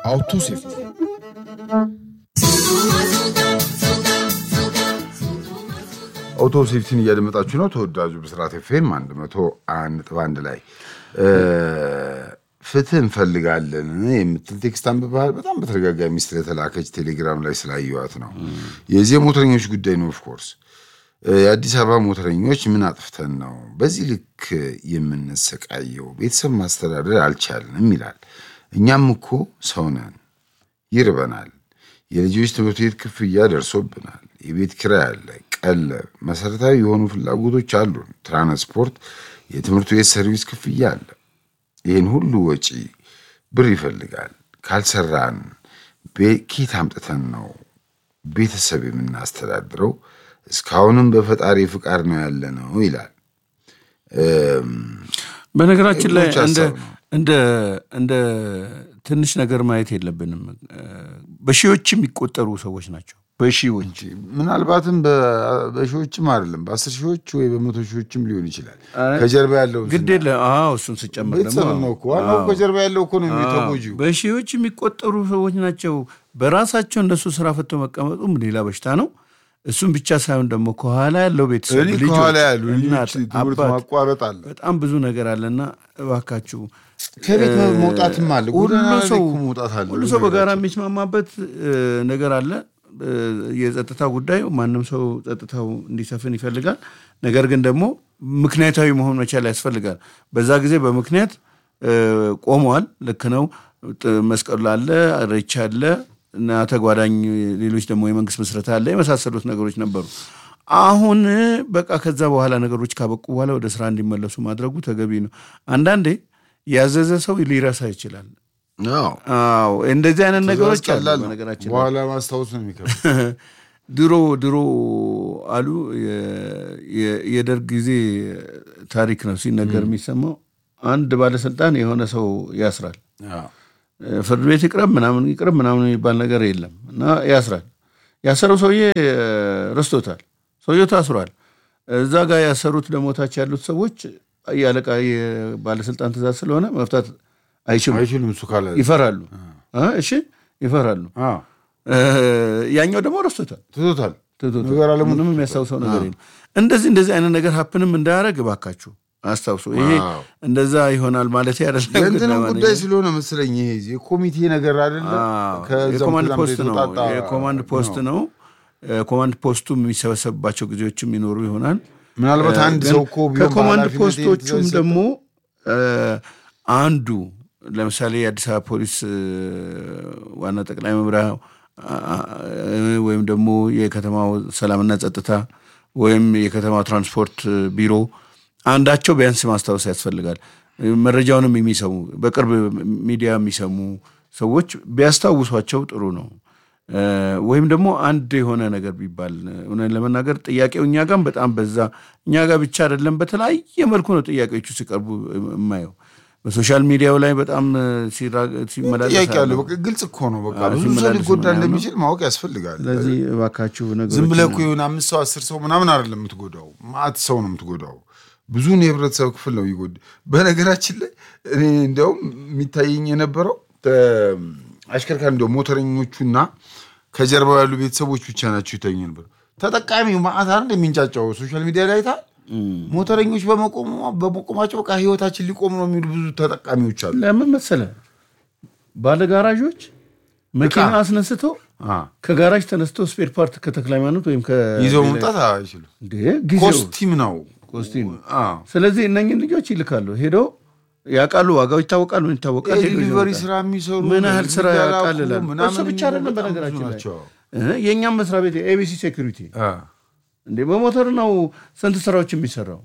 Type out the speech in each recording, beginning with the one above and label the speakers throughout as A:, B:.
A: አውቶ ሴፍቲ
B: አውቶ ሴፍቲን እያደመጣችሁ ነው። ተወዳጁ ብስራት ኤፍኤም አንድ መቶ አንድ ነጥብ አንድ ላይ ፍትህ እንፈልጋለን የምትል ቴክስት አንብበሃል። በጣም በተደጋጋሚ ስለተላከች ቴሌግራም ላይ ስላየዋት ነው። የዚህ የሞተረኞች ጉዳይ ነው። ኦፍኮርስ የአዲስ አበባ ሞተረኞች ምን አጥፍተን ነው በዚህ ልክ የምንሰቃየው? ቤተሰብ ማስተዳደር አልቻልንም ይላል። እኛም እኮ ሰው ነን፣ ይርበናል። የልጆች ትምህርት ቤት ክፍያ ደርሶብናል። የቤት ኪራይ አለ፣ ቀለብ፣ መሰረታዊ የሆኑ ፍላጎቶች አሉን። ትራንስፖርት፣ የትምህርት ቤት ሰርቪስ ክፍያ አለ። ይህን ሁሉ ወጪ ብር ይፈልጋል። ካልሰራን ኬት አምጥተን ነው ቤተሰብ የምናስተዳድረው? እስካሁንም በፈጣሪ ፍቃድ ነው ያለ ነው ይላል።
C: በነገራችን ላይ
B: የብዙዎች
C: እንደ
B: ሀሳብ ነው።
C: እንደ እንደ ትንሽ ነገር ማየት የለብንም። በሺዎች የሚቆጠሩ ሰዎች ናቸው። በሺዎች
B: ምናልባትም በ- በሺዎችም አይደለም በአስር ሺዎች ወይ በመቶ ሺዎችም ሊሆን ይችላል። ከጀርባ ያለው
C: ግድ የለ አዎ፣ እሱን ስጨምር ደግሞ
B: ቤተሰብ ነው እኮ ዋናው
C: አዎ።
B: ከጀርባ ያለው እኮ ነው የሚተጎጂው።
C: በሺዎች የሚቆጠሩ ሰዎች ናቸው። በራሳቸው እነሱ ስራ ፈቶ መቀመጡም ሌላ በሽታ ነው። እሱም ብቻ ሳይሆን ደግሞ ከኋላ ያለው ቤተሰብ
B: እኔ
C: ልጆች፣
B: ከኋላ ያሉ
C: እናት፣
B: ልጆች ትምህርት
C: አባት
B: ማቋረጥ አለ።
C: በጣም ብዙ ነገር አለና እባካችሁ
B: ከቤት መውጣትም አለ።
C: ሁሉ
B: ጎዳና ላይ
C: ሰው
B: እኮ መውጣት አለ።
C: ሁሉ ሰው በጋራ የሚስማማበት እ, ነገር አለ። እ, የጸጥታ ጉዳይ ማንም ሰው ጸጥታው እንዲሰፍን ይፈልጋል። ነገር ግን ደግሞ ምክንያታዊ መሆን መቻል ያስፈልጋል። በዛ ጊዜ በምክንያት እ, ቆመዋል። ልክ ነው። ጥ- መስቀሉ አለ፣ ኢሬቻ አለ እና ተጓዳኝ ሌሎች ደግሞ የመንግስት ምስረታ አለ የመሳሰሉት ነገሮች ነበሩ። አሁን በቃ ከዛ በኋላ ነገሮች ካበቁ በኋላ ወደ ስራ እንዲመለሱ ማድረጉ ተገቢ ነው። አንዳንዴ ያዘዘ ሰው ሊረሳ ይችላል።
B: አዎ፣
C: አዎ እንደዚህ አይነት ነገሮች አሉ።
B: ቀላል ነው።
C: በነገራችን ላይ
B: በኋላ ማስታወስ ነው የሚከብድ።
C: ድሮ ድሮ አሉ የ- የ- የደርግ ጊዜ ታሪክ ነው ሲነገር የሚሰማው። አንድ ባለስልጣን የሆነ ሰው ያስራል።
B: አዎ።
C: ፍርድ ቤት ይቅረብ ምናምን ይቅረብ ምናምን የሚባል ነገር የለም እና ያስራል። ያሰረው ሰውዬ ረስቶታል። ሰውየው ታስሯል። እዛ ጋር ያሰሩት ደግሞ ታች ያሉት ሰዎች የአለቃ የባለስልጣን ትእዛዝ ስለሆነ መፍታት አይችሉም፣
B: አይችሉም እሱ ካለ
C: ይፈራሉ። እ እሺ ይፈራሉ።
B: አዎ፣
C: እ ያኛው ደግሞ ረስቶታል።
B: ትቶታል።
C: ትቶታል።
B: ነገር አለሙ
C: ምንም የሚያስታውሰው ነገር የለም። እንደዚህ እንደዚህ አይነት ነገር ሀፕንም እንዳያደርግ እባካችሁ አስታውሱ። ይሄ
B: አዎ።
C: እንደዛ ይሆናል ማለት አይደለም። ግን
B: የእንትንም
C: ለማንኛውም-
B: ጉዳይ ስለሆነ መሰለኝ ይሄ የኮሚቴ ነገር አይደለም።
C: አዎ፣
B: ከዛም
C: የኮማንድ
B: ከዛም
C: ፖስት ነው።
B: የተውጣጣ
C: የኮማንድ ፖስት ነው። ኮማንድ ፖስቱ የሚሰበሰብባቸው ጊዜዎችም ይኖሩ ይሆናል።
B: ምናልባት አንድ
C: ግን
B: ሰው እኮ ቢሆን
C: ከኮማንድ
B: በኃላፊነት
C: ፖስቶቹም
B: የተሰጠ-
C: ደግሞ እ፣ አንዱ ለምሳሌ የአዲስ አበባ ፖሊስ እ፣ ዋና ጠቅላይ መምሪያ አ- አ- ወይም ደግሞ የከተማው ሰላምና ጸጥታ ወይም የከተማው ትራንስፖርት ቢሮ አንዳቸው ቢያንስ ማስታወስ ያስፈልጋል። መረጃውንም የሚሰሙ በቅርብ ሚዲያ የሚሰሙ ሰዎች ቢያስታውሷቸው ጥሩ ነው። እ፣ ወይም ደግሞ አንድ የሆነ ነገር ቢባል እውነት ለመናገር ጥያቄው እኛ ጋም በጣም በዛ። እኛ ጋር ብቻ አይደለም፣ በተለያየ መልኩ ነው ጥያቄዎቹ ሲቀርቡ የማየው። በሶሻል ሚዲያው ላይ በጣም ሲራ- ሲመላለስ
B: ጥያቄ አለ።
C: አያለሁ።
B: በቃ ግልጽ እኮ ነው። በቃ
C: አዎ፣
B: ብዙ ሰው
C: ሲመላለስ
B: ሊጎዳ
C: ምናምን ነው።
B: እንደሚችል ማወቅ ያስፈልጋል።
C: ስለዚህ እባካችሁ
B: ዝም
C: ነገሮችን
B: ብለህ እኮ የሆነ አምስት ሰው አስር ሰው ምናምን አይደለም የምትጎዳው፣ ማአት ሰው ነው የምትጎዳው። ብዙን የህብረተሰብ ክፍል ነው ይጎድ። በነገራችን ላይ እኔ እንዲያውም የሚታየኝ የነበረው ተ- አሽከርካሪ እንዲያው ሞተረኞቹና ከጀርባው ያሉ ቤተሰቦች ብቻ ናቸው ይታየኝ ነበር። ተጠቃሚው ማአት አይደል የሚንጫጫው ሶሻል ሚዲያ ላይ አይተሃል። ሞተረኞች በመቆሙ በመቆማቸው በቃ ህይወታችን ሊቆም ነው የሚሉ ብዙ ተጠቃሚዎች አሉ።
C: ለምን መሰለ ባለ ጋራዦች መኪና አስነስተው
B: አ፣
C: ከጋራጅ ተነስተው ስፔር ፓርት ከተክለ ሃይማኖት ወይም
B: ይዘው መምጣት አይችሉም።
C: እንዴ ጊዜው
B: ኮስቲም ነው።
C: ኮስቲም
B: አ፣
C: ስለዚህ እነኝን ልጆች ይልካሉ። ሄደው ያውቃሉ፣ ዋጋው ይታወቃል፣ ምን ይታወቃል። ሄደው
B: የዲሊቨሪ
C: ይዘው
B: ስራ የሚሰሩ
C: ምን ያህል ስራ
B: የሚላኩ
C: ያቃልላል።
B: ምናምን
C: እሱ ብቻ አይደለም።
B: በጣም ብዙ
C: በነገራችን ላይ
B: ናቸው።
C: እ የእኛም መስሪያ ቤት ኤቢሲ ሴኩሪቲ
B: አ፣
C: እንዴ በሞተር ነው ስንት ስራዎች የሚሰራው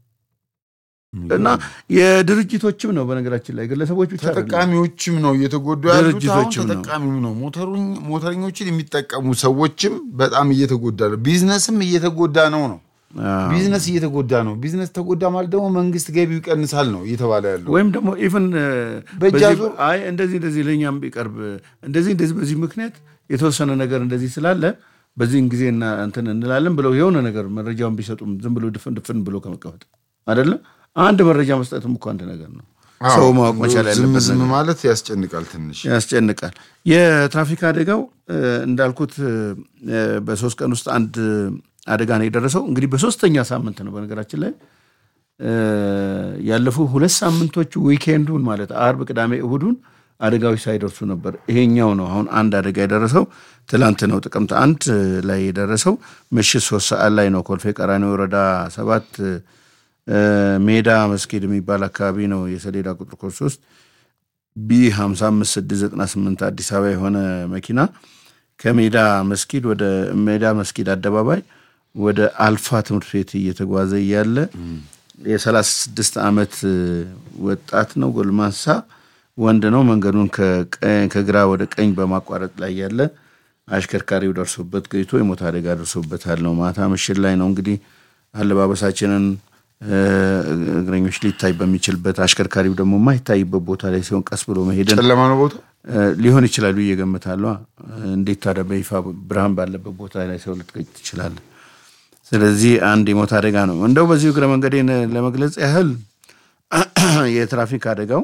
C: እና የድርጅቶችም ነው በነገራችን ላይ ግለሰቦች ብቻ አይደለም።
B: ተጠቃሚዎችም ነው እየተጎዱ ያሉት። አሁን
C: ድርጅቶችም ነው።
B: ተጠቃሚው ነው ሞተሩኝ- ሞተረኞችን የሚጠቀሙ ሰዎችም በጣም እየተጎዳ ነው። ቢዝነስም እየተጎዳ ነው ነው
C: አዎ።
B: ቢዝነስ እየተጎዳ ነው። ቢዝነስ ተጎዳ ማለት ደግሞ መንግስት ገቢው ይቀንሳል ነው እየተባለ ያለው።
C: ወይም ደግሞ ኢቭን
B: በእጅ
C: በዚህ-
B: አዙር-
C: አይ እንደዚህ እንደዚህ ለእኛም ቢቀርብ እንደዚህ እንደዚህ በዚህ ምክንያት የተወሰነ ነገር እንደዚህ ስላለ በዚህን ጊዜ እና እንትን እንላለን ብለው የሆነ ነገር መረጃውን ቢሰጡም ዝም ብሎ ድፍን ድፍን ብሎ ከመቀመጥ አይደለም። አንድ መረጃ መስጠትም እኮ አንድ ነገር ነው። ሰው ማወቅ መቻል
B: ዝም
C: ያለበት
B: ዝም
C: ነገር
B: ማለት ያስጨንቃል ትንሽ።
C: ያስጨንቃል። የትራፊክ አደጋው እ፣ እንዳልኩት እ፣ በሶስት ቀን ውስጥ አንድ አደጋ ነው የደረሰው። እንግዲህ በሶስተኛ ሳምንት ነው በነገራችን ላይ እ፣ ያለፉ ሁለት ሳምንቶች ዊኬንዱን ማለት አርብ፣ ቅዳሜ፣ እሁዱን አደጋዎች ሳይደርሱ ነበር። ይሄኛው ነው አሁን አንድ አደጋ የደረሰው ትላንት ነው ጥቅምት አንድ ላይ የደረሰው ምሽት ሶስት ሰዓት ላይ ነው ኮልፌ ቀራኒዮ ወረዳ ሰባት እ፣ ሜዳ መስጊድ የሚባል አካባቢ ነው የሰሌዳ ቁጥር ኮድ ሶስት ቢ 55698 አዲስ አበባ የሆነ መኪና ከሜዳ መስጊድ ወደ ሜዳ መስጊድ አደባባይ ወደ አልፋ ትምህርት ቤት እየተጓዘ እያለ የ36 ዓመት ወጣት ነው፣ ጎልማሳ ወንድ ነው። መንገዱን ከቀ- ከግራ ወደ ቀኝ በማቋረጥ ላይ ያለ አሽከርካሪው ደርሶበት ገይቶ የሞት አደጋ ደርሶበታል ነው። ማታ ምሽት ላይ ነው እንግዲህ አለባበሳችንን እ፣ እግረኞች ሊታይ በሚችልበት አሽከርካሪው ደግሞ የማይታይበት ቦታ ላይ ሲሆን ቀስ ብሎ መሄድን
B: ጨለማ ነው ቦታ
C: እ፣ ሊሆን ይችላል ብዬ እገምታለሁ። እንዴት ታዲያ በይፋ ብርሃን ባለበት ቦታ ላይ ሰው ልትገጭ ትችላለህ? ስለዚህ አንድ የሞት አደጋ ነው። እንደው በዚሁ እግረ መንገዴን ለመግለጽ ያህል የትራፊክ አደጋው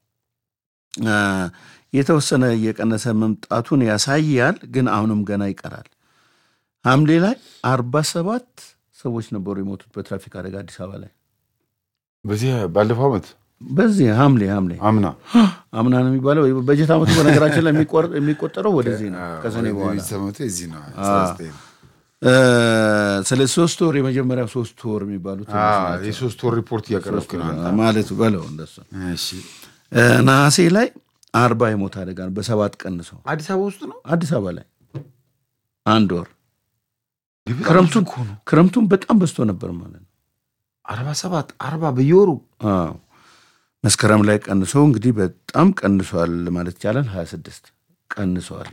C: እ፣ የተወሰነ እየቀነሰ መምጣቱን ያሳያል። ግን አሁንም ገና ይቀራል። ሐምሌ ላይ አርባ ሰባት ሰዎች ነበሩ የሞቱት በትራፊክ አደጋ አዲስ አበባ ላይ
B: በዚህ ባለፈው ዓመት
C: በዚህ ሐምሌ ሐምሌ
B: አምና
C: አምና ነው የሚባለው። በጀት ዓመቱ በነገራችን ላይ የሚቆር- የሚቆጠረው ወደዚህ ነው ከሰኔ በኋላ
B: ሰመቱ የዚህ ነው አስራ ዘጠኝ ነው።
C: ስለ ሶስት ወር የመጀመሪያው ሶስት ወር የሚባሉት
B: አዎ፣ የሶስት ወር ሪፖርት እያቀረብክ ነው አንተ።
C: ማለት በለው እንደሱ
B: እሺ
C: እ፣ ነሐሴ ላይ አርባ የሞት አደጋ ነው በሰባት ቀንሰው
B: አዲስ አበባ ውስጥ ነው
C: አዲስ አበባ ላይ አንድ ወር
B: ይህ በጣም
C: ክረምቱን
B: ብዙ እኮ ነው።
C: ክረምቱን በጣም በዝቶ ነበር ማለት ነው።
B: አርባ ሰባት አርባ በየወሩ
C: አዎ መስከረም ላይ ቀንሶ እንግዲህ በጣም ቀንሷል ማለት ይቻላል። ሀያ ስድስት ቀንሷል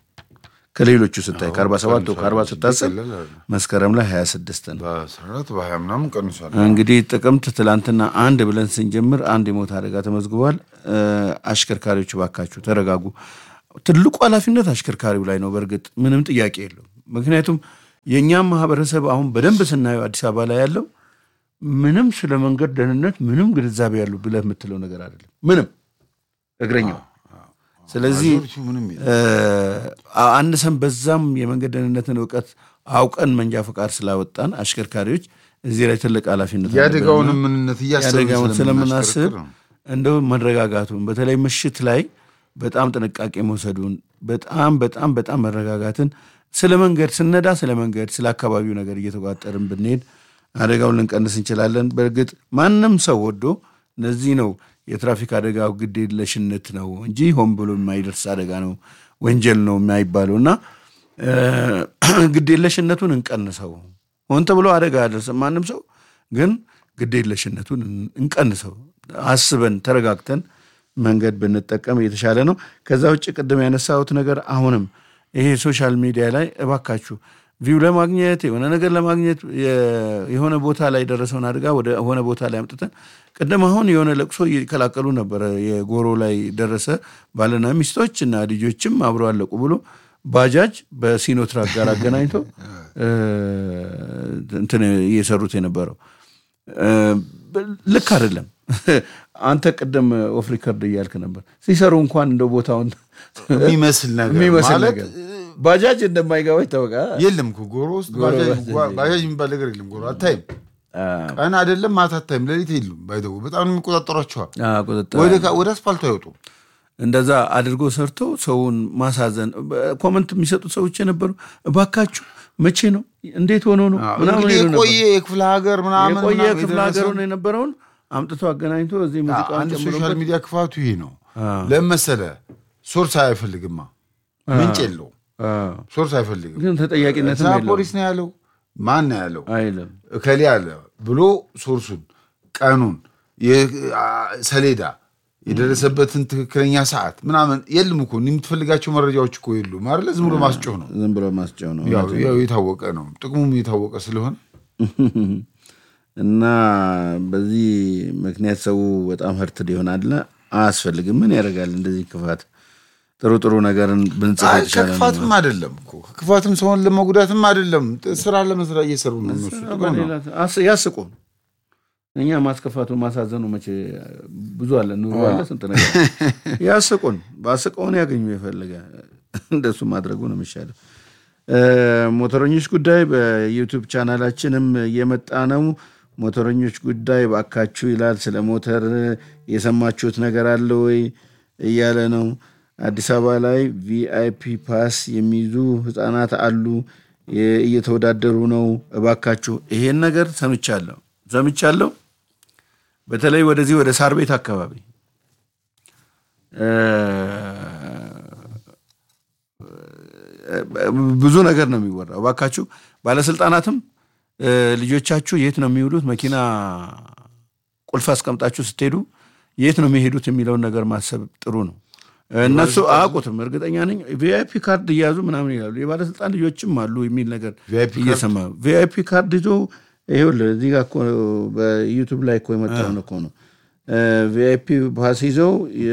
C: ከሌሎቹ ስታይ ከአርባ ሰባት ከአርባ ስታስብ
B: ቀላል አይደለም።
C: መስከረም ላይ ሀያ ስድስት ነው።
B: በአስራ አራት በሀያ ምናምን ቀንሷል።
C: እንግዲህ ጥቅምት ትላንትና አንድ ብለን ስንጀምር አንድ የሞት አደጋ ተመዝግቧል። እ፣ አሽከርካሪዎች ባካችሁ ተረጋጉ። ትልቁ ኃላፊነት አሽከርካሪው ላይ ነው። በእርግጥ ምንም ጥያቄ የለውም። ምክንያቱም የእኛም ማህበረሰብ አሁን በደንብ ስናየው አዲስ አበባ ላይ ያለው ምንም ስለ መንገድ ደህንነት ምንም ግንዛቤ ያሉ ብለህ የምትለው ነገር አይደለም። ምንም እግረኛው ስለዚህ
B: አዞሪቱ ምንም የለም።
C: እ፣ አነሰም በዛም የመንገድ ደህንነትን እውቀት አውቀን መንጃ ፈቃድ ስላወጣን አሽከርካሪዎች እዚህ ላይ ትልቅ ኃላፊነት አለብን።
B: የአደጋውንም ምንነት እያሰብን
C: የአደጋውን ስለምናስብ
B: ስለምናሽከረክር ነው።
C: እንደው መረጋጋቱን በተለይ ምሽት ላይ በጣም ጥንቃቄ መውሰዱን በጣም በጣም በጣም መረጋጋትን ስለ መንገድ ስነዳ ስለ መንገድ ስለ አካባቢው ነገር እየተቋጠርን ብንሄድ አደጋውን ልንቀንስ እንችላለን። በእርግጥ ማንም ሰው ወዶ እነዚህ ነው የትራፊክ አደጋው ግድ የለሽነት ነው እንጂ ሆን ብሎ የማይደርስ አደጋ ነው ወንጀል ነው የማይባለው እና እ፣ ግድ የለሽነቱን እንቀንሰው። ሆን ተብሎ አደጋ ያደርስም ማንም ሰው ግን ግድ የለሽነቱን እንቀንሰው። አስበን ተረጋግተን መንገድ ብንጠቀም የተሻለ ነው። ከዛ ውጭ ቅድም ያነሳሁት ነገር አሁንም ይሄ ሶሻል ሚዲያ ላይ እባካችሁ ቪው ለማግኘት የሆነ ነገር ለማግኘት የ- የሆነ ቦታ ላይ የደረሰውን አደጋ ወደ ሆነ ቦታ ላይ አምጥተን ቅድም አሁን የሆነ ለቅሶ እየከላከሉ ነበረ። የጎሮ ላይ ደረሰ ባልና ሚስቶች እና ልጆችም አብረው አለቁ ብሎ ባጃጅ በሲኖትራክ ጋር አገናኝቶ እ፣ እንትን እየሰሩት የነበረው እ፣ ልክ አይደለም። አንተ ቅድም ኦፍ ሪከርድ እያልክ ነበር። ሲሰሩ እንኳን እንደ ቦታውን
B: የሚመስል ነገር
C: የሚመስል
B: ማለት
C: ነገር ባጃጅ እንደማይገባ ይታወቃል።
B: የለም እኮ ጎሮ ውስጥ ባጃጅ
C: ባጃጅ
B: ባጃጅ የሚባል ነገር የለም። ጎሮ አታይም። ቀን አይደለም ማታ አታይም። ሌሊት የሉም። ባይተው በጣም ነው የሚቆጣጠሯቸዋል።
C: አዎ፣ ቁጥጥር
B: ወደ ካ- ወደ አስፋልቱ አይወጡም።
C: እንደዛ አድርጎ ሰርቶ ሰውን ማሳዘን። ኮመንት የሚሰጡት ሰዎች የነበሩ እባካችሁ መቼ ነው እንዴት ሆኖ ነው ምናምን
B: እንግዲህ
C: ይሉ ነበር።
B: የቆየ የክፍለ ሀገር ምናምን
C: የቆየ
B: ምናምን
C: ክፍለ
B: የደረሰ-
C: ሀገሩን የነበረውን አምጥቶ አገናኝቶ እዚህ ሙዚቃውን
B: አንድ ሶሻል
C: ጨምሮበት
B: ሚዲያ ክፋቱ ይሄ ነው። ለምን መሰለህ? ሶርስ አይፈልግማ፣ ምንጭ የለው።
C: አዎ።
B: ሶርስ አይፈልግም።
C: ግን ተጠያቂነትም
B: እዛ
C: የለውም
B: ፖሊስ ነው ያለው፣ ማን ነው ያለው
C: አይልም።
B: እከሌ አለ ብሎ ሶርሱን፣ ቀኑን፣ የ- አ- ሰሌዳ የደረሰበትን ትክክለኛ ሰዓት ምናምን የለም እኮ እኔ የምትፈልጋቸው መረጃዎች እኮ የሉም አይደለ? ዝም ብሎ ማስጮህ ነው።
C: ዝም ብሎ ማስጫው ነው
B: ያው ያው የታወቀ ነው፣ ጥቅሙም የታወቀ ስለሆነ
C: እና በዚህ ምክንያት ሰው በጣም ህርትድ ይሆናል። አያስፈልግም። ምን ያደርጋል እንደዚህ ክፋት። ጥሩ ጥሩ ነገርን ብንጽፍ
B: አይ፣
C: የተሻለ ነው።
B: ከክፋትም አይደለም እኮ ከክፋትም ሰውን ለመጉዳትም አይደለም። ጥ- ስራ ለመስራት እየሰሩ ነው እነሱ ጥቅም ነው።
C: በሌላ- አስ- ያስቁ እኛ ማስከፋቱ ማሳዘኑ መቼ ብዙ አለ ኑሮ አለ ስንት ነገር ያስቁን በአስቀውን ያገኙ የፈለገ እንደሱ ማድረጉ ነው የሚሻለው። ሞተረኞች ጉዳይ በዩቱብ ቻናላችንም እየመጣ ነው። ሞተረኞች ጉዳይ ባካችሁ ይላል። ስለ ሞተር የሰማችሁት ነገር አለ ወይ እያለ ነው። አዲስ አበባ ላይ ቪአይፒ ፓስ የሚይዙ ህጻናት አሉ፣ እየተወዳደሩ ነው። እባካችሁ ይሄን ነገር ሰምቻለሁ ሰምቻለሁ። በተለይ ወደዚህ ወደ ሳር ቤት አካባቢ ብዙ ነገር ነው የሚወራው። እባካችሁ ባለስልጣናትም ልጆቻችሁ የት ነው የሚውሉት? መኪና ቁልፍ አስቀምጣችሁ ስትሄዱ የት ነው የሚሄዱት የሚለውን ነገር ማሰብ ጥሩ ነው። እነሱ አያውቁትም፣ እርግጠኛ ነኝ። ቪአይፒ ካርድ እያያዙ ምናምን ይላሉ። የባለስልጣን ልጆችም አሉ የሚል ነገር እየሰማ ቪአይፒ ካርድ ይዞ ይኸውልህ፣ እዚህ ጋር እኮ በዩቱብ ላይ እኮ የመጣውን እኮ ነው። ቪአይፒ ፓስ ይዘው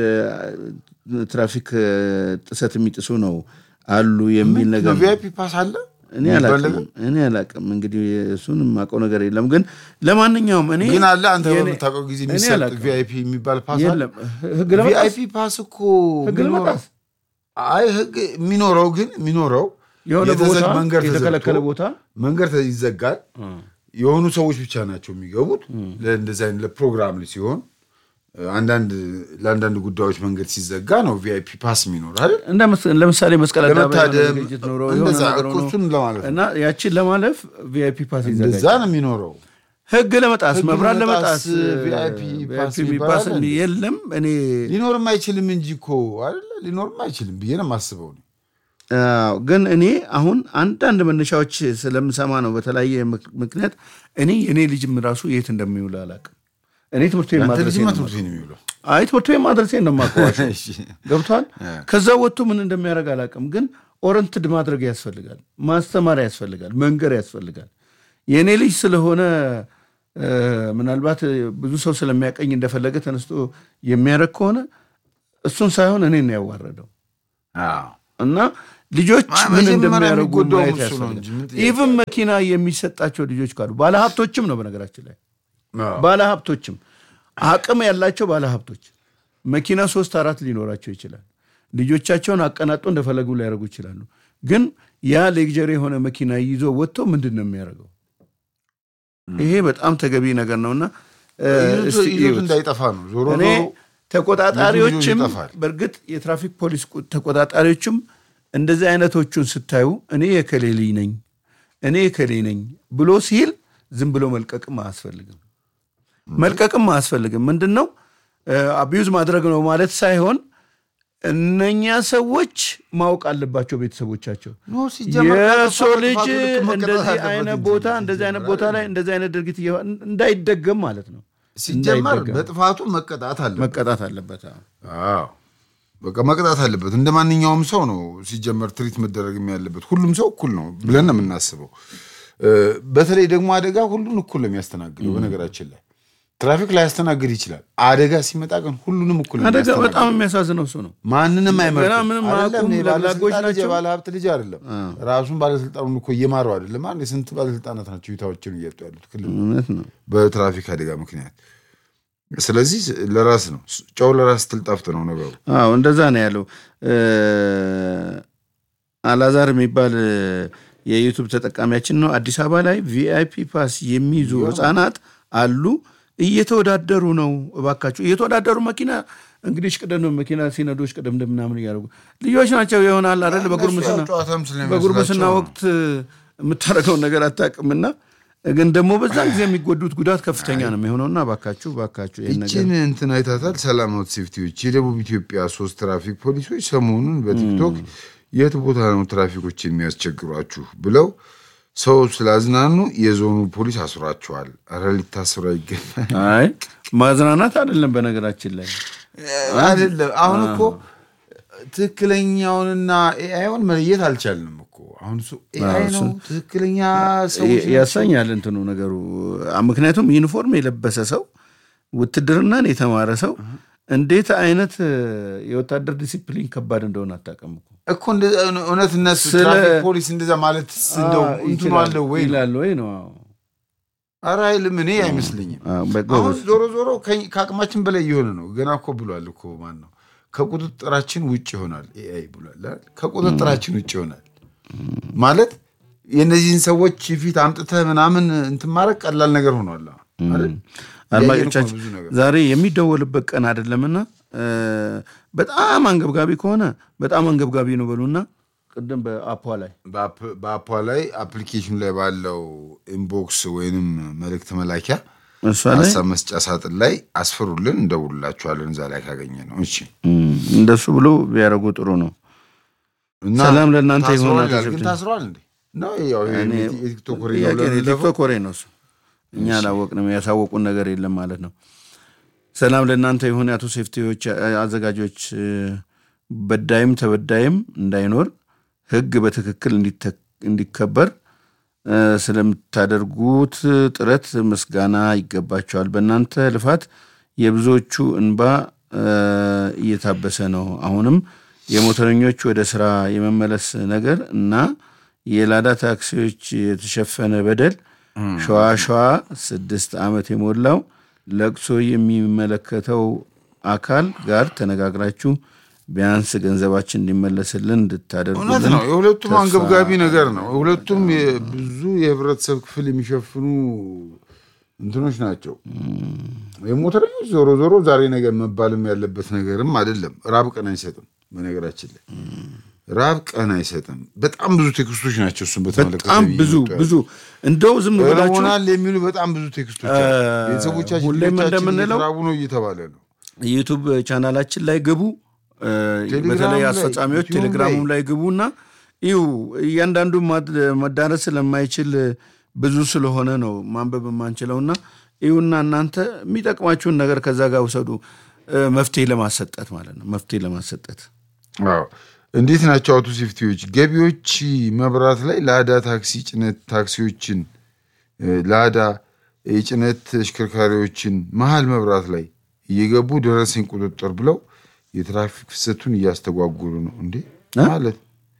C: የትራፊክ ጥሰት የሚጥሱ ነው አሉ የሚል ነገር
B: ቪአይፒ ፓስ አለ።
C: እኔ አላቅም እኔ አላቅም። እንግዲህ እሱን የማውቀው ነገር የለም። ግን ለማንኛውም እኔ
B: ግን አለ አንተ በምታውቀው ጊዜ የሚሰጥ ቪአይፒ የሚባል ፓስ አለ።
C: ህግ ለመጣስ
B: ቪአይፒ ፓስ እኮ
C: ህግ ለመጣስ
B: አይ ህግ የሚኖረው ግን የሚኖረው
C: የሆነ
B: የተዘግ-
C: ቦታ
B: መንገድ
C: የተከለከለ
B: ተዘግቶ
C: ቦታ
B: መንገድ ይዘጋል። የሆኑ ሰዎች ብቻ ናቸው የሚገቡት። ለእንደዚህ አይነት ለፕሮግራም ሲሆን አንዳንድ ለአንዳንድ ጉዳዮች መንገድ ሲዘጋ ነው ቪአይፒ ፓስ የሚኖር አይደል?
C: እንደ መስ- ለምሳሌ መስቀል አደባባይ የሆነ
B: ለመታደም
C: ዝግጅት ኖሮ የሆነ
B: እንደዛ
C: ነገር
B: እኮ
C: ሆኖ
B: እሱን ለማለት ነው።
C: እና ያችን ለማለፍ ቪአይፒ ፓስ
B: እንደዛ
C: ይዘጋጃል።
B: ነው የሚኖረው።
C: ህግ ለመጣስ
B: ህግ
C: መብራት
B: ለመጣስ
C: ለመጣስ
B: ቪአይፒ ፓስ
C: ቪአይፒ
B: ይባላል
C: ፓስ
B: እንዴ?
C: የለም። እኔ
B: ሊኖርም አይችልም እንጂ እኮ አይደለ? ሊኖርም አይችልም ብዬ ነው የማስበው። እኔ።
C: አዎ፣ ግን እኔ አሁን አንዳንድ መነሻዎች ስለምሰማ ነው በተለያየ ምክ- ምክንያት እኔ የእኔ ልጅም ራሱ የት እንደሚውል አላውቅም። እኔ ትምህርት ቤት
B: ያንተ
C: ማድረሴ
B: ልጅማ
C: ነው
B: ትምህርት ቤት ነው የሚውለው።
C: አይ ትምህርት ቤት ማድረሴን ነው የማውቀዋቸው።
B: እሺ።
C: ገብቷል። ከዛ ወጥቶ ምን እንደሚያደርግ አላውቅም። ግን ኦረንትድ ማድረግ ያስፈልጋል፣ ማስተማር ያስፈልጋል፣ መንገር ያስፈልጋል። የእኔ ልጅ ስለሆነ እ፣ ምናልባት ብዙ ሰው ስለሚያቀኝ እንደፈለገ ተነስቶ የሚያደርግ ከሆነ እሱን ሳይሆን እኔን ነው ያዋረደው።
B: አዎ።
C: እና ልጆች
B: ማ-
C: ምን
B: መጀመሪያ
C: እንደሚያደርጉ
B: የሚጎዳውም
C: ማየት
B: እሱ ነው እንጂ ምን
C: ያስፈልጋል።
B: ጥያቄ
C: ኢቭን መኪና የሚሰጣቸው ልጆች ካሉ ባለሀብቶችም ነው በነገራችን ላይ
B: አዎ።
C: ባለሀብቶችም አቅም ያላቸው ባለሀብቶች መኪና ሶስት አራት ሊኖራቸው ይችላል። ልጆቻቸውን አቀናጦ እንደፈለጉ ሊያደርጉ ይችላሉ። ግን ያ ሌግጀሪ የሆነ መኪና ይዞ ወጥቶ ምንድን ነው የሚያደርገው? ይሄ በጣም ተገቢ ነገር ነውና እ፣
B: ይዞት-
C: እስቲ
B: ይዞት
C: እዩት።
B: እንዳይጠፋ ነው ዞሮ
C: እኔ
B: ዞሮ
C: ተቆጣጣሪዎችም
B: ልጁ ይጠፋል።
C: በእርግጥ የትራፊክ ፖሊስ ቁ- ተቆጣጣሪዎችም እንደዚህ አይነቶቹን ስታዩ እኔ የከሌ ልጅ ነኝ እኔ የከሌ ነኝ ብሎ ሲል ዝም ብሎ መልቀቅም አያስፈልግም። መልቀቅም አያስፈልግም። ምንድን ነው አቢዩዝ ማድረግ ነው ማለት ሳይሆን እነኛ ሰዎች ማወቅ አለባቸው ቤተሰቦቻቸው
B: ኖ ሲጀመር
C: የሰው
B: ካጠፋ
C: ልጅ
B: በጥፋቱ ልክ መቀጣት
C: እንደዚህ
B: አለበት
C: አይነት
B: እንጂ
C: ቦታ እንደዚህ አይነት ቦታ ላይ እንደዚህ አይነት ድርጊት እየሆ- እንዳይደገም ማለት ነው
B: ሲጀመር
C: እንዳይደገም
B: በጥፋቱ መቀጣት አለበት።
C: መቀጣት አለበት። አዎ።
B: አዎ በቃ መቅጣት አለበት። እንደ ማንኛውም ሰው ነው ሲጀመር ትሪት መደረግም ያለበት። ሁሉም ሰው እኩል ነው ብለን ነው የምናስበው። እ፣ በተለይ ደግሞ አደጋ ሁሉን እኩል ነው የሚያስተናግደው። በነገራችን ላይ ትራፊክ ላይ ያስተናግድ ይችላል። አደጋ ሲመጣ ግን ሁሉንም እኩል ነው
C: አደጋ
B: የሚያስተናግደው።
C: በጣም የሚያሳዝነው እሱ ነው።
B: ማንንም
C: ገና
B: አይመርጥም።
C: ምንም
B: አይደለም
C: አያውቁም፣
B: የባለስልጣን
C: ለብላጎች
B: ልጅ
C: ናቸው።
B: የባለ ሀብት ልጅ አይደለም። ራሱን ባለስልጣኑን እኮ እየማረው አይደለም። አንድ የስንት ባለስልጣናት ናቸው ሁኔታዎችን እያጡ ያሉት ክልል
C: እውነት ነው።
B: በትራፊክ አደጋ ምክንያት። ስለዚህ ለራስ ነው ጨው ለራስ ትልጣፍጥ ነው ነገሩ።
C: አዎ እንደዛ ነው ያለው። እ፣ አላዛር የሚባል እ፣ የዩቱብ ተጠቃሚያችን ነው። አዲስ አበባ ላይ ቪአይፒ ፓስ የሚይዙ ህጻናት አሉ፣ እየተወዳደሩ ነው። እባካችሁ እየተወዳደሩ መኪና እንግዲህ ሽቅደም ነው መኪና ሲነዱ ሽቅደም ምናምን እያደረጉ ልጆች ናቸው ይሆናል አይደል? በጉርምስና
B: እነሱ ያው ጨዋታም ስለሚመስላቸው
C: በጉርምስና
B: ነው።
C: ወቅት የምታደርገውን ነገር አታውቅምና ግን ደግሞ በዛ ጊዜ የሚጎዱት ጉዳት ከፍተኛ ነው የሚሆነውና እባካችሁ እባካችሁ ይህን ነገር
B: ይችን እንትን አይታታል። ሰላማዊት ሴፍቲዎች የደቡብ ኢትዮጵያ ሶስት ትራፊክ ፖሊሶች ሰሞኑን በቲክቶክ የት ቦታ ነው ትራፊኮች የሚያስቸግሯችሁ ብለው ሰው ስላዝናኑ የዞኑ ፖሊስ አስሯቸዋል። ኧረ ሊታስሩ አይገባል።
C: አይ ማዝናናት አይደለም በነገራችን ላይ
B: አይደለም አሁን እኮ ትክክለኛውንና ኤአይውን መለየት አልቻልንም እኮ አሁን እሱ ኤአይ ነው ትክክለኛ ሰዎች
C: ያሳኛል እንትኑ ነገሩ። ምክንያቱም ዩኒፎርም የለበሰ ሰው ውትድርናን የተማረ ሰው እንዴት አይነት የወታደር ዲሲፕሊን ከባድ እንደሆነ አታውቅም እኮ
B: እኮ እንደ- እውነት እነሱ
C: ስለ-
B: ትራፊክ ፖሊስ እንደዛ ማለት እንደው
C: አዎ፣
B: እንትኑ
C: ይችላል
B: አለው ወይ ነው?
C: ይላል ወይ ነው። አዎ።
B: ኧረ አይልም። እኔ አይመስለኝም።
C: አ፣
B: አሁን
C: በጎበዝ
B: ዞሮ ዞሮ ከኝ- ከአቅማችን በላይ እየሆነ ነው። ገና እኮ ብሏል እኮ ማን ነው ከቁጥጥራችን ውጭ ይሆናል ኤአይ ብሏል አይደል? ከቁጥጥራችን ውጭ ይሆናል ማለት የእነዚህን ሰዎች ፊት አምጥተህ ምናምን እንትን ማድረግ ቀላል ነገር ሆኗል አሁን አይደል?
C: አድማጮቻችን
B: ያየን እኮ ብዙ ነገር።
C: ዛሬ የሚደወልበት ቀን አይደለምና እ፣ በጣም አንገብጋቢ ከሆነ በጣም አንገብጋቢ ነው በሉና ቅድም በአፖ ላይ
B: በአፕ- በአፓ ላይ አፕሊኬሽኑ ላይ ባለው ኢንቦክስ ወይንም መልእክት መላኪያ
C: እሷ ላይ
B: ሀሳብ መስጫ ሳጥን ላይ አስፍሩልን፣ እንደውልላችኋለን እዛ ላይ ካገኘ ነው። እሺ
C: እም፣ እንደሱ ብሎ ቢያደርጉ ጥሩ ነው።
B: እና
C: ሰላም ለእናንተ ይሁን
B: ታስሯል
C: አቶ
B: ይላል። ግን
C: ሴፍቲ።
B: ታስሯል እንዴ? ነው ያው ይሄ
C: እኔ
B: የቲክቶክ ወሬ
C: ጥያቄ
B: ነው
C: ነው።
B: ለለፈው።
C: የቲክቶክ ወሬ ነው እሱ። እኛ አላወቅንም፣ ያሳወቁን ነገር የለም ማለት ነው። ሰላም ለእናንተ ይሁን የአቶ ሴፍቲዎች አዘጋጆች፣ እ፣ በዳይም ተበዳይም እንዳይኖር ሕግ በትክክል እንዲተ- እንዲከበር እ፣ ስለምታደርጉት ጥረት ምስጋና ይገባቸዋል። በእናንተ ልፋት የብዙዎቹ እንባ እ፣ እየታበሰ ነው። አሁንም የሞተረኞች ወደ ስራ የመመለስ ነገር እና የላዳ ታክሲዎች የተሸፈነ በደል ሸዋ ሸዋ ስድስት ዓመት የሞላው ለቅሶ የሚመለከተው አካል ጋር ተነጋግራችሁ ቢያንስ ገንዘባችን እንዲመለስልን
B: እውነት
C: እንድታደርጉልን
B: ነው። የሁለቱም
C: ተስፋ
B: አንገብጋቢ ነገር ነው። ሁለቱም የ- ብዙ የህብረተሰብ ክፍል የሚሸፍኑ እንትኖች ናቸው። የሞተረኞች ዞሮ ዞሮ ዛሬ ነገር መባልም ያለበት ነገርም አይደለም። ራብ ቀን አይሰጥም። በነገራችን ላይ ራብ ቀን አይሰጥም። በጣም ብዙ ቴክስቶች ናቸው እሱን በተመለከተ
C: በጣም ብዙ
B: እየመጡ ያሉት።
C: ብዙ እንደው ዝም ብላችሁ
B: እርቦናል የሚሉ በጣም ብዙ ቴክስቶች አሉ።
C: እ፣
B: ቤተሰቦቻችን
C: ሁሌም
B: ልጆቻችን
C: እንደምንለው
B: እየተራቡ ነው እየተባለ ነው።
C: ዩቱብ ቻናላችን ላይ ግቡ። እ፣
B: ቴሌግራም
C: በተለይ
B: ላይ፣
C: አስፈጻሚዎች
B: ዩቲዩብ
C: ቴሌግራሙም
B: ላይ
C: ላይ ግቡና ይሁ እያንዳንዱ ማድ- መዳረስ ስለማይችል ብዙ ስለሆነ ነው ማንበብ የማንችለውና ይሁና እናንተ የሚጠቅማችሁን ነገር ከዛ ጋር ውሰዱ። እ፣ መፍትሄ ለማሰጠት ማለት ነው። መፍትሄ ለማሰጠት
B: አዎ እንዴት ናቸው አውቶ ሴፍቲዎች? ገቢዎች መብራት ላይ ላዳ ታክሲ ጭነት ታክሲዎችን እ፣ ላዳ የጭነት ተሽከርካሪዎችን መሀል መብራት ላይ እየገቡ ደረሰኝ ቁጥጥር ብለው የትራፊክ ፍሰቱን እያስተጓጉሉ ነው እንዴ
C: እ?
B: ማለት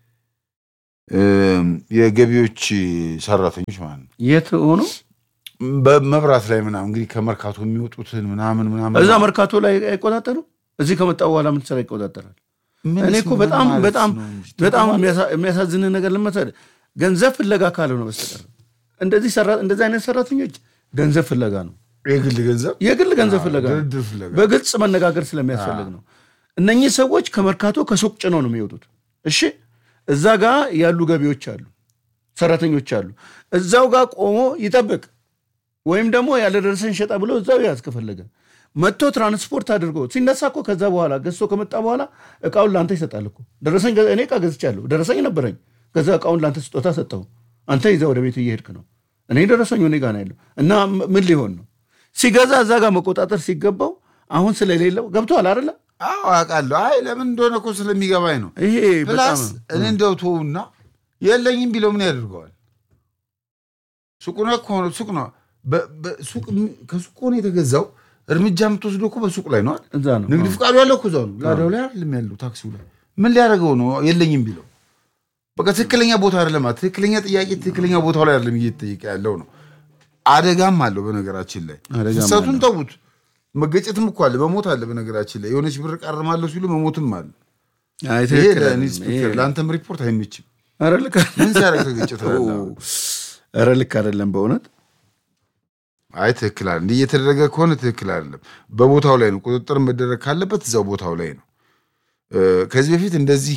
B: እም፣ የገቢዎች ሰራተኞች ማለት ነው።
C: የት ሆኖ
B: በመብራት ላይ ምናምን እንግዲህ ከመርካቶ የሚወጡትን ምናምን ምናምን
C: እዛ መርካቶ ላይ አይቆጣጠሩ። እዚህ ከመጣ በኋላ ምን ስራ ይቆጣጠራል?
B: ምን
C: እኔ እኮ
B: ምን
C: በጣም
B: ማለት
C: በጣም
B: ነው እንጂ?
C: በጣም የሚያሳ- የሚያሳዝን ነገር ልመሰል ገንዘብ ፍለጋ ካልሆነ በስተቀር እንደዚህ ሰራ እንደዚህ አይነት ሰራተኞች ገንዘብ ፍለጋ ነው፣
B: የግል ገንዘብ
C: የግል ገንዘብ ፍለጋ ነው።
B: ድርድር ፍለጋ
C: በግልጽ መነጋገር ስለሚያስፈልግ ነው። እነኚህ ሰዎች ከመርካቶ ከሱቅ ጭነው ነው የሚወጡት። እሺ እዛ ጋር ያሉ ገቢዎች አሉ፣ ሰራተኞች አሉ። እዛው ጋር ቆሞ ይጠብቅ ወይም ደግሞ ያለ ደረሰኝ ሸጣ ብሎ እዛው ያዝ ከፈለገ መጥቶ ትራንስፖርት አድርጎ ሲነሳ እኮ ከዛ በኋላ ገዝቶ ከመጣ በኋላ እቃውን ለአንተ ይሰጣል እኮ ደረሰኝ ገ- እኔ እቃ ገዝቻለሁ ደረሰኝ ነበረኝ ከዛ እቃውን ለአንተ ስጦታ ሰጠው አንተ ይዘህ ወደ ቤት እየሄድክ ነው እኔ ደረሰኝ እኔ ጋር ነው ያለው እና ም- ምን ሊሆን ነው ሲገዛ እዛ ጋር መቆጣጠር ሲገባው አሁን ስለሌለው ገብተዋል አይደለ
B: አዎ አውቃለሁ። አይ ለምን እንደሆነ እኮ ስለሚገባኝ ነው።
C: ይሄ በጣም
B: ፕላስ እኔ እንደው ተውና የለኝም ቢለው ምን ያደርገዋል? ሱቁ ነው እኮ ነው ሱቅ ነው። በ- በ- ሱቅ ከሱቅ ሆነ የተገዛው እርምጃ የምትወስደው እኮ በሱቅ ላይ ነው አይደል?
C: እዛ ነው
B: ንግድ ፍቃዱ ያለው እኮ እዛው ነው። ላዳው ላይ አይደለም ያለው ታክሲው ላይ ምን ሊያደርገው ነው? የለኝም ቢለው በቃ ትክክለኛ ቦታ አይደለም። ትክክለኛ ጥያቄ ትክክለኛ ቦታው ላይ አይደለም እየተጠየቀ ያለው ነው። አደጋም አለው በነገራችን ላይ
C: አደጋም
B: ፍሰቱን ተዉት። መገጨትም እኮ አለ፣ መሞት አለ። በነገራችን ላይ የሆነች ብር ቃርማለሁ ሲሉ መሞትም አለ።
C: አይ
B: ይሄ
C: ትክክል አይደለም።
B: ለኢንስፔክተር ለአንተም ሪፖርት አይመችም።
C: ኧረ ልክ
B: ምን ሲያደርግ ተገጨ ትላለህ?
C: ኧረ ልክ አይደለም በእውነት
B: አይ ትክክል አለ እንዲህ እየተደረገ ከሆነ ትክክል አይደለም። በቦታው ላይ ነው ቁጥጥር መደረግ ካለበት እዛው ቦታው ላይ ነው። እ፣ ከዚህ በፊት እንደዚህ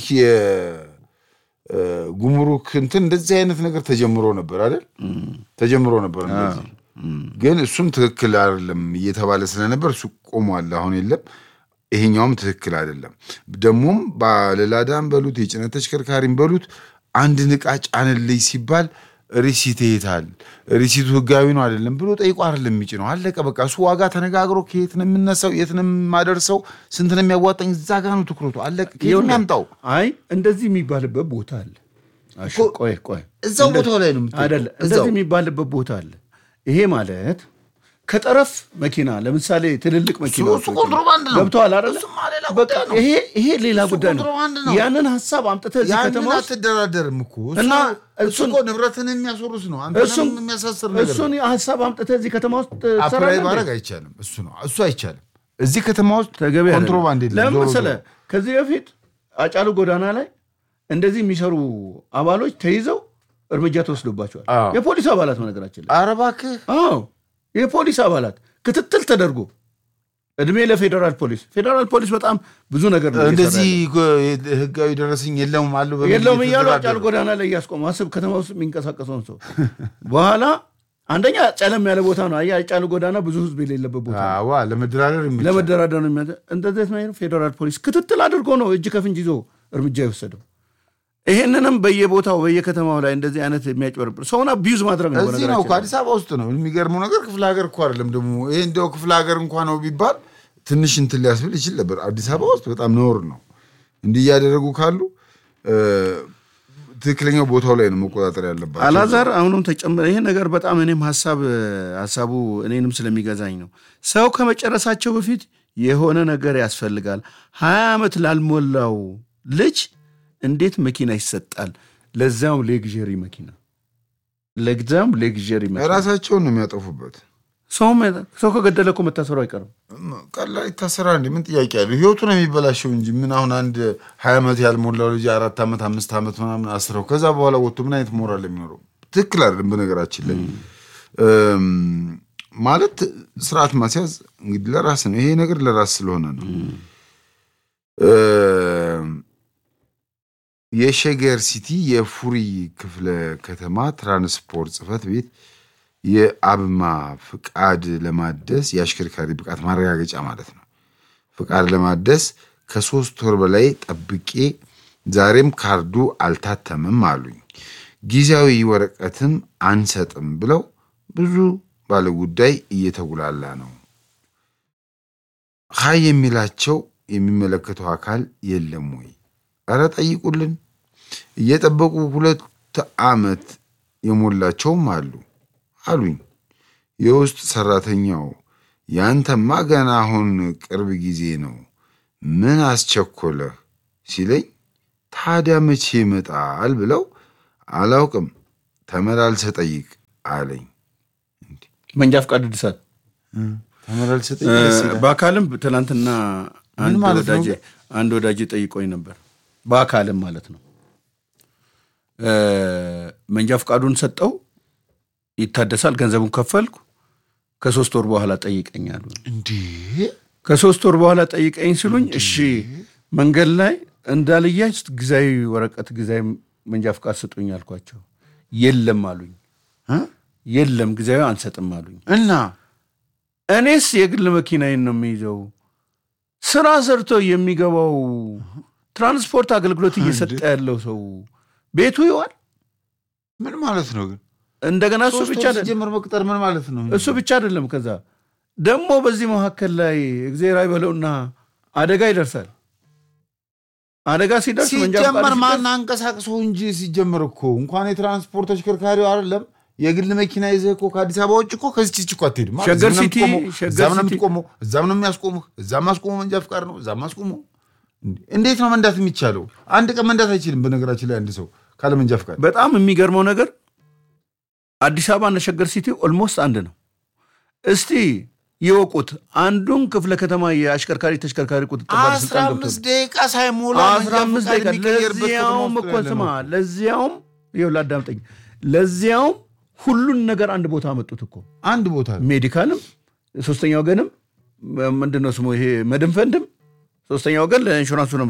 B: የጉምሩክ እንትን እንደዚህ አይነት ነገር ተጀምሮ ነበር አይደል? ተጀምሮ ነበር እንደዚህ ግን እሱም ትክክል አይደለም እየተባለ ስለነበር እሱ ቆሟል። አሁን የለም። ይሄኛውም ትክክል አይደለም። ደግሞም ባለላዳም በሉት የጭነት ተሽከርካሪም በሉት አንድን ዕቃ ጫንልኝ ሲባል ሪሲት ይሄታል ሪሲቱ ህጋዊ ነው አይደለም ብሎ ጠይቆ አይደለም የሚጭነው። አለቀ በቃ። እሱ ዋጋ ተነጋግሮ ከየት ነው የምነሳው፣ የት ነው የማደርሰው፣ ስንት ነው የሚያዋጣኝ፣ እዛ ጋ ነው ትኩረቱ። አለቀ። ከየት ነው ያምጣው?
C: አይ እንደዚህ የሚባልበት ቦታ አለ። እሺ፣ ቆይ ቆይ
B: እዛው ቦታው ላይ ነው የምትጠይቀው።
C: አይደለ?
B: እዛው
C: እንደዚህ የሚባልበት ቦታ አለ። ይሄ ማለት ከጠረፍ መኪና ለምሳሌ ትልልቅ መኪና
B: እሱ ኮንትሮባንድ ነው።
C: ገብተዋል አይደለ?
B: እሱማ ሌላ
C: በቃ
B: ጉዳይ ነው።
C: ይሄ ይሄ ሌላ ጉዳይ ነው።
B: ኮንትሮባንድ ነው።
C: ያንን ሀሳብ አምጥተህ እዚህ
B: ያንን
C: ከተማ ውስጥ
B: አትደራደርም እኮ እሱ-
C: እና
B: እሱ
C: እሱን-
B: እኮ ንብረትን የሚያስወርስ ነው።
C: እሱን
B: አንተንም የሚያሳስር ነገር ነው።
C: እሱን ሀሳብ አምጥተህ እዚህ ከተማ ውስጥ
B: አፕላይ
C: ትሰራለህ
B: ማድረግ
C: እንዴ?
B: አይቻልም። እሱ ነው እሱ አይቻልም። እዚህ ከተማ ውስጥ
C: ተገቢ አይደለም።
B: ኮንትሮባንድ የለም።
C: ለምን
B: ዞሮ
C: መሰለህ?
B: ዞሮ።
C: ከዚህ በፊት አጫሉ ጎዳና ላይ እንደዚህ የሚሰሩ አባሎች ተይዘው እርምጃ ተወስዶባቸዋል።
B: አዎ።
C: የፖሊስ አባላት በነገራችን ላይ
B: ኧረ እባክህ
C: አዎ የፖሊስ አባላት ክትትል ተደርጎ እድሜ ለፌዴራል ፖሊስ። ፌዴራል ፖሊስ በጣም ብዙ ነገር ነው እየሰራ
B: እንደዚህ
C: ያለው።
B: ህጋዊ ደረሰኝ የለውም አሉ በሚል
C: የለውም እያሉ
B: እየተደራደሩ።
C: አጫሉ ጎዳና ላይ እያስቆሙ አስብ፣ ከተማ ውስጥ የሚንቀሳቀሰውን ሰው በኋላ አንደኛ ጨለም ያለ ቦታ ነው። አየህ አጫሉ ጎዳና ብዙ ህዝብ የሌለበት ቦታ ነው።
B: አዋ ለመደራደር የሚቻል
C: ለመደራደር ነው የሚያ እንደዚህ ነው። ፌዴራል ፖሊስ ክትትል አድርጎ ነው እጅ ከፍንጅ ይዞ እርምጃ የወሰደው። ይህንንም በየቦታው በየከተማው ላይ እንደዚህ አይነት የሚያጭበረብር ሰውን አቢዩዝ ማድረግ ነው።
B: እዚህ ነው
C: በነገራችን
B: እኮ
C: ላይ።
B: አዲስ አበባ ውስጥ ነው። የሚገርመው ነገር ክፍለ ሀገር እኮ አይደለም ደግሞ ይሄ እንዲያው ክፍለ ሀገር እንኳ ነው ቢባል ትንሽ እንትን ሊያስብል ይችል ነበር። አዲስ አበባ ውስጥ በጣም ነውር ነው። እንዲህ እያደረጉ ካሉ እ፣ ትክክለኛው ቦታው ላይ ነው መቆጣጠር ያለባቸው።
C: አላዛር አሁንም ተጨምረ ይሄ ነገር በጣም እኔም ሀሳብ ሀሳቡ እኔንም ስለሚገዛኝ ነው። ሰው ከመጨረሳቸው በፊት የሆነ ነገር ያስፈልጋል። ሀያ ዓመት ላልሞላው ልጅ እንዴት መኪና ይሰጣል? ለዛም ሌግዠሪ መኪና ለዛም ሌግዠሪ መኪና
B: ራሳቸውን ነው የሚያጠፉበት።
C: ሰው ሰው ከገደለ እኮ መታሰሩ አይቀርም።
B: ቀላል ይታሰራል እንዴ? ምን ጥያቄ አለ? ህይወቱ ነው የሚበላሸው እንጂ ምን አሁን አንድ ሀያ ዓመት ያልሞላው ልጅ አራት ዓመት አምስት ዓመት ምናምን አስረው ከዛ በኋላ ወጥቶ ምን አይነት ሞራል የሚኖረው? ትክክል አይደለም። በነገራችን ላይ እም፣ ማለት ስርዓት ማስያዝ እንግዲህ ለራስ ነው። ይሄ ነገር ለራስ ስለሆነ ነው። እም፣ የሸገር ሲቲ የፉሪ ክፍለ ከተማ ትራንስፖርት ጽህፈት ቤት የአብማ ፍቃድ ለማደስ የአሽከርካሪ ብቃት ማረጋገጫ ማለት ነው። ፍቃድ ለማደስ ከሶስት ወር በላይ ጠብቄ ዛሬም ካርዱ አልታተምም አሉኝ። ጊዜያዊ ወረቀትም አንሰጥም ብለው ብዙ ባለጉዳይ እየተጉላላ ነው። ሀይ የሚላቸው የሚመለከተው አካል የለም ወይ? ኧረ ጠይቁልን። እየጠበቁ ሁለት ዓመት የሞላቸውም አሉ አሉኝ። የውስጥ ሰራተኛው ያንተማ ገና አሁን ቅርብ ጊዜ ነው፣ ምን አስቸኮለህ ሲለኝ ታዲያ መቼ ይመጣል ብለው አላውቅም፣ ተመላልሰ ጠይቅ አለኝ።
C: መንጃ ፍቃድ እድሳት
B: ተመላልሰ ጠይቅ ደስ ይላል።
C: በአካልም ትናንትና አንድ
B: ማለት ነው
C: ወዳጄ አንድ ወዳጄ ጠይቆኝ ነበር። በአካልም ማለት ነው እ፣ መንጃ ፍቃዱን ሰጠው፣ ይታደሳል፣ ገንዘቡን ከፈልኩ። ከሶስት ወር በኋላ ጠይቀኛሉ።
B: እንዴ
C: ከሶስት ወር በኋላ ጠይቀኝ ሲሉኝ እሺ መንገድ ላይ እንዳልያዝ ጊዜያዊ ወረቀት ጊዜያዊ መንጃ ፍቃድ ስጡኝ አልኳቸው። የለም አሉኝ።
B: እ?
C: የለም ጊዜያዊ አንሰጥም አሉኝ።
B: እና
C: እኔስ የግል መኪናዬን ነው የሚይዘው። ስራ ሰርቶ የሚገባው ትራንስፖርት አገልግሎት እየሰጠ ያለው ሰው ቤቱ ይዋል።
B: ምን ማለት ነው ግን?
C: እንደገና እሱ
B: ሶስት
C: ብቻ
B: ወር
C: አይደለም
B: ሲጀምር መቅጠር ምን ማለት ነው?
C: እሱ ብቻ አይደለም። ከዛ ደግሞ በዚህ መካከል ላይ እግዜር አይበለውና አደጋ ይደርሳል። አደጋ ሲደርስ መንጃ ፈቃድ
B: ሲጀመር
C: ሲደርስ
B: ማን አንቀሳቅሰው እንጂ ሲጀመር እኮ እንኳን የትራንስፖርት ተሽከርካሪው አይደለም የግል መኪና ይዘህ እኮ ከአዲስ አበባ ውጭ እኮ ከዚች እኮ አትሄድም። ማለት
C: ሸገር
B: እዚህም ነው
C: ሲቲ-
B: የምትቆመው፣
C: ሸገር
B: እዛም ነው
C: ሲቲ-
B: የምትቆመው፣ እዛም ነው የሚያስቆሙህ፣ እዛም አስቆመው መንጃ ፍቃድ ነው፣ እዛም አስቆመው። እንዴ! እንዴት ነው መንዳት የሚቻለው? አንድ ቀን መንዳት አይችልም። በነገራችን ላይ አንድ ሰው ካለ መንጃ ፍቃድ
C: በጣም የሚገርመው ነገር አዲስ አበባ እና ሸገር ሲቲ ኦልሞስት አንድ ነው። እስቲ ይወቁት። አንዱን ክፍለ ከተማ የአሽከርካሪ ተሽከርካሪ ቁጥጥር
B: አስራ
C: ባለስልጣን ገብቶ
B: አምስት ደቂቃ ሳይሞላ
C: አስራ አምስት
B: መንጃ
C: ደቂቃ
B: ፍቃድ የሚቀየርበት ከተማ
C: ለዚያውም
B: ውስጥ
C: እኮ
B: ያለ
C: ስማ፣
B: ነው።
C: ለዚያውም ይኸውልህ አዳምጠኝ፣ ለዚያውም ሁሉን ነገር አንድ ቦታ አመጡት እኮ
B: አንድ ቦታ ነው።
C: ሜዲካልም ሶስተኛ ወገንም ምንድን ነው ስሙ ይሄ መድን ፈንድም ሶስተኛ ወገን ለኢንሹራንሱ ነው